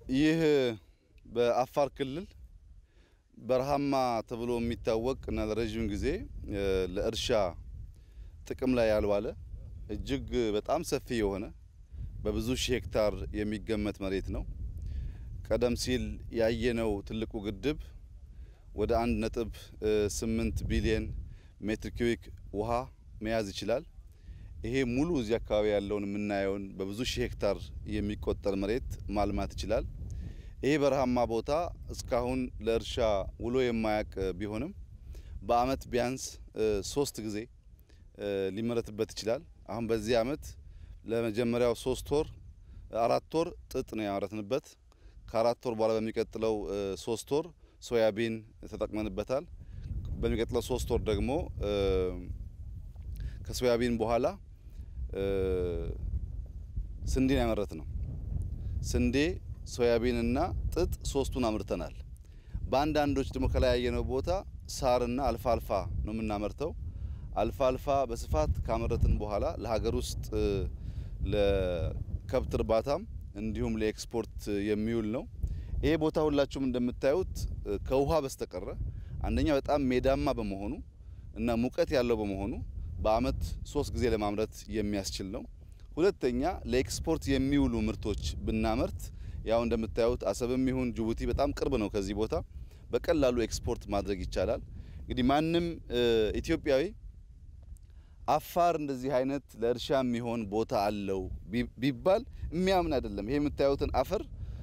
ይህ በአፋር ክልል በረሃማ ተብሎ የሚታወቅ እና ለረዥም ጊዜ ለእርሻ ጥቅም ላይ ያልዋለ እጅግ በጣም ሰፊ የሆነ በብዙ ሺህ ሄክታር የሚገመት መሬት ነው። ቀደም ሲል ያየነው ትልቁ ግድብ ወደ አንድ ነጥብ ስምንት ቢሊየን ሜትር ኪዩቢክ ውሃ መያዝ ይችላል። ይሄ ሙሉ እዚህ አካባቢ ያለውን የምናየውን በብዙ ሺህ ሄክታር የሚቆጠር መሬት ማልማት ይችላል። ይሄ በረሃማ ቦታ እስካሁን ለእርሻ ውሎ የማያውቅ ቢሆንም በአመት ቢያንስ ሶስት ጊዜ ሊመረትበት ይችላል። አሁን በዚህ አመት ለመጀመሪያው ሶስት ወር አራት ወር ጥጥ ነው ያመረትንበት። ከአራት ወር በኋላ በሚቀጥለው ሶስት ወር ሶያቢን ተጠቅመንበታል። በሚቀጥለው ሶስት ወር ደግሞ ከሶያቢን በኋላ ስንዴን ያመረት ነው። ስንዴ ሶያቢንና ጥጥ ሶስቱን አምርተናል። በአንዳንዶች ደግሞ ከላይ ያየነው ቦታ ሳርና አልፋ አልፋ ነው የምናመርተው። አልፋ አልፋ በስፋት ካመረትን በኋላ ለሀገር ውስጥ ለከብት እርባታም እንዲሁም ለኤክስፖርት የሚውል ነው። ይሄ ቦታ ሁላችሁም እንደምታዩት ከውሃ በስተቀረ አንደኛ በጣም ሜዳማ በመሆኑ እና ሙቀት ያለው በመሆኑ በአመት ሶስት ጊዜ ለማምረት የሚያስችል ነው። ሁለተኛ ለኤክስፖርት የሚውሉ ምርቶች ብናመርት ያው እንደምታዩት አሰብም ይሁን ጅቡቲ በጣም ቅርብ ነው ከዚህ ቦታ በቀላሉ ኤክስፖርት ማድረግ ይቻላል። እንግዲህ ማንም ኢትዮጵያዊ አፋር እንደዚህ አይነት ለእርሻ የሚሆን ቦታ አለው ቢባል የሚያምን አይደለም። ይሄ የምታዩትን አፈር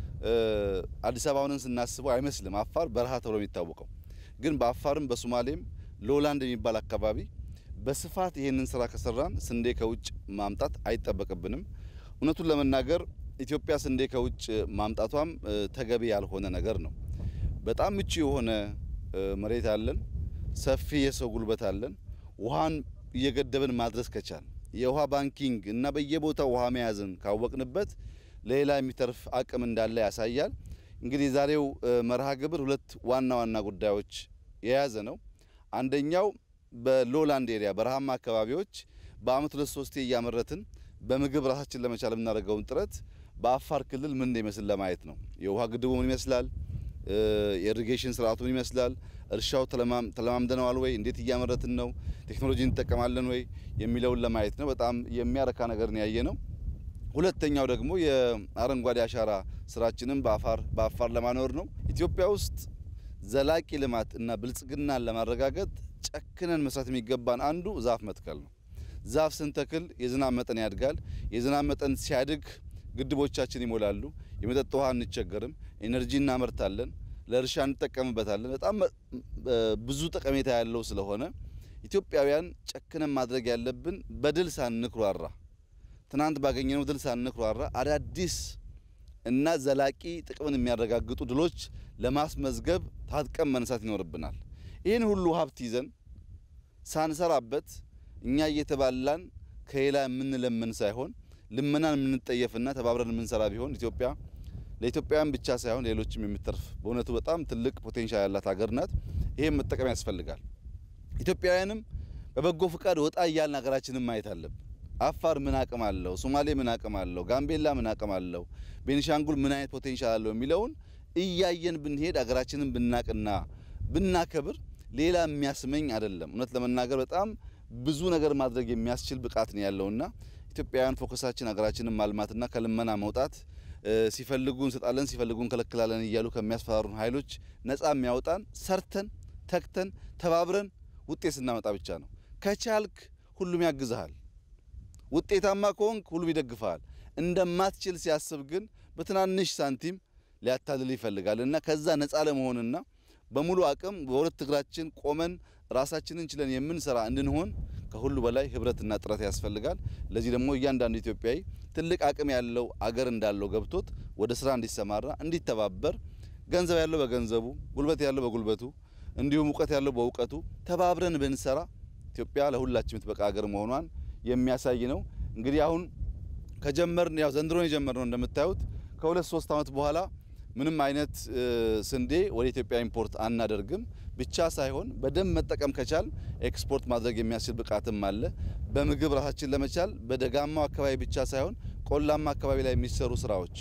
አዲስ አበባውን ስናስበው አይመስልም። አፋር በረሃ ተብሎ የሚታወቀው ግን በአፋርም በሶማሌም ሎላንድ የሚባል አካባቢ በስፋት ይሄንን ስራ ከሰራን ስንዴ ከውጭ ማምጣት አይጠበቅብንም። እውነቱን ለመናገር ኢትዮጵያ ስንዴ ከውጭ ማምጣቷም ተገቢ ያልሆነ ነገር ነው። በጣም ምቹ የሆነ መሬት አለን፣ ሰፊ የሰው ጉልበት አለን። ውሃን እየገደብን ማድረስ ከቻል የውሃ ባንኪንግ እና በየቦታው ውሃ መያዝን ካወቅንበት ለሌላ የሚተርፍ አቅም እንዳለ ያሳያል። እንግዲህ ዛሬው መርሃ ግብር ሁለት ዋና ዋና ጉዳዮች የያዘ ነው። አንደኛው በሎላንድ ኤሪያ በረሃማ አካባቢዎች በአመት ሁለት ሶስቴ እያመረትን በምግብ ራሳችን ለመቻል የምናደርገውን ጥረት በአፋር ክልል ምን እንደሚመስል ለማየት ነው። የውሃ ግድቡ ምን ይመስላል? የኢሪጌሽን ስርዓቱ ምን ይመስላል? እርሻው ተለማምደነዋል ወይ? እንዴት እያመረትን ነው? ቴክኖሎጂ እንጠቀማለን ወይ? የሚለውን ለማየት ነው። በጣም የሚያረካ ነገር ነው ያየ ነው። ሁለተኛው ደግሞ የአረንጓዴ አሻራ ስራችንን በአፋር በአፋር ለማኖር ነው። ኢትዮጵያ ውስጥ ዘላቂ ልማት እና ብልጽግናን ለማረጋገጥ ጨክነን መስራት የሚገባን አንዱ ዛፍ መትከል ነው። ዛፍ ስንተክል የዝናብ መጠን ያድጋል። የዝናብ መጠን ሲያድግ ግድቦቻችን ይሞላሉ። የመጠጥ ውሃ አንቸገርም። ኤነርጂ እናመርታለን። ለእርሻ እንጠቀምበታለን። በጣም ብዙ ጠቀሜታ ያለው ስለሆነ ኢትዮጵያውያን ጨክነን ማድረግ ያለብን በድል ሳንኩራራ፣ ትናንት ባገኘነው ድል ሳንኩራራ አዳዲስ እና ዘላቂ ጥቅምን የሚያረጋግጡ ድሎች ለማስመዝገብ ታጥቀን መነሳት ይኖርብናል። ይህን ሁሉ ሀብት ይዘን ሳንሰራበት እኛ እየተባላን ከሌላ የምንለምን ሳይሆን ልመናን የምንጠየፍና ተባብረን የምንሰራ ቢሆን ኢትዮጵያ ለኢትዮጵያውያን ብቻ ሳይሆን ሌሎችም የምትተርፍ በእውነቱ በጣም ትልቅ ፖቴንሻል ያላት ሀገር ናት። ይሄን መጠቀም ያስፈልጋል። ኢትዮጵያውያንም በበጎ ፍቃድ ወጣ እያልን ሀገራችንን ማየት አለብን። አፋር ምን አቅም አለው? ሶማሌ ምን አቅም አለው? ጋምቤላ ምን አቅም አለው? ቤኒሻንጉል ምን አይነት ፖቴንሻል አለው የሚለውን እያየን ብንሄድ ሀገራችንን ብናቅና ብናከብር ሌላ የሚያስመኝ አይደለም። እውነት ለመናገር በጣም ብዙ ነገር ማድረግ የሚያስችል ብቃት ነው ያለውና ኢትዮጵያውያን ፎከሳችን ሀገራችንን ማልማትና ከልመና መውጣት ሲፈልጉ እንሰጣለን ሲፈልጉ እንከለክላለን እያሉ ከሚያስፈራሩን ኃይሎች ነፃ የሚያወጣን ሰርተን ተክተን ተባብረን ውጤት ስናመጣ ብቻ ነው። ከቻልክ ሁሉም ያግዝሃል። ውጤታማ ከሆንክ ሁሉም ይደግፈሃል። እንደማትችል ሲያስብ ግን በትናንሽ ሳንቲም ሊያታልል ይፈልጋል እና ከዛ ነፃ ለመሆንና በሙሉ አቅም በሁለት እግራችን ቆመን ራሳችንን ችለን የምንሰራ እንድንሆን ከሁሉ በላይ ህብረትና ጥረት ያስፈልጋል። ለዚህ ደግሞ እያንዳንዱ ኢትዮጵያዊ ትልቅ አቅም ያለው አገር እንዳለው ገብቶት ወደ ስራ እንዲሰማራ፣ እንዲተባበር ገንዘብ ያለው በገንዘቡ፣ ጉልበት ያለው በጉልበቱ እንዲሁም እውቀት ያለው በእውቀቱ ተባብረን ብንሰራ ኢትዮጵያ ለሁላችን የምትበቃ ሀገር መሆኗን የሚያሳይ ነው። እንግዲህ አሁን ከጀመርን ያው ዘንድሮን የጀመርነው እንደምታዩት ከሁለት ሶስት ዓመት በኋላ ምንም አይነት ስንዴ ወደ ኢትዮጵያ ኢምፖርት አናደርግም ብቻ ሳይሆን በደንብ መጠቀም ከቻል ኤክስፖርት ማድረግ የሚያስችል ብቃትም አለ። በምግብ ራሳችን ለመቻል በደጋማው አካባቢ ብቻ ሳይሆን ቆላማ አካባቢ ላይ የሚሰሩ ስራዎች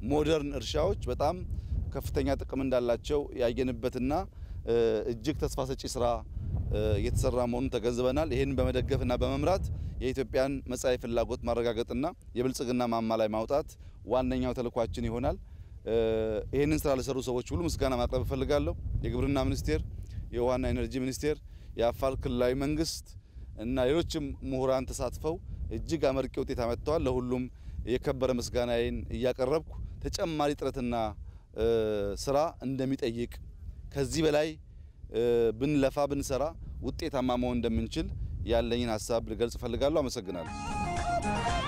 ሞደርን እርሻዎች በጣም ከፍተኛ ጥቅም እንዳላቸው ያየንበትና እጅግ ተስፋ ሰጪ ስራ እየተሰራ መሆኑን ተገንዝበናል። ይህንን በመደገፍና በመምራት የኢትዮጵያን መጻኢ ፍላጎት ማረጋገጥና የብልጽግና ማማ ላይ ማውጣት ዋነኛው ተልኳችን ይሆናል። ይህንን ስራ ለሰሩ ሰዎች ሁሉ ምስጋና ማቅረብ እፈልጋለሁ። የግብርና ሚኒስቴር፣ የውሃና ኤነርጂ ሚኒስቴር፣ የአፋር ክልላዊ መንግስት እና ሌሎችም ምሁራን ተሳትፈው እጅግ አመርቂ ውጤት አመጥተዋል። ለሁሉም የከበረ ምስጋናዬን እያቀረብኩ ተጨማሪ ጥረትና ስራ እንደሚጠይቅ ከዚህ በላይ ብንለፋ ብንሰራ ውጤታማ መሆን እንደምንችል ያለኝን ሀሳብ ልገልጽ እፈልጋለሁ። አመሰግናለሁ።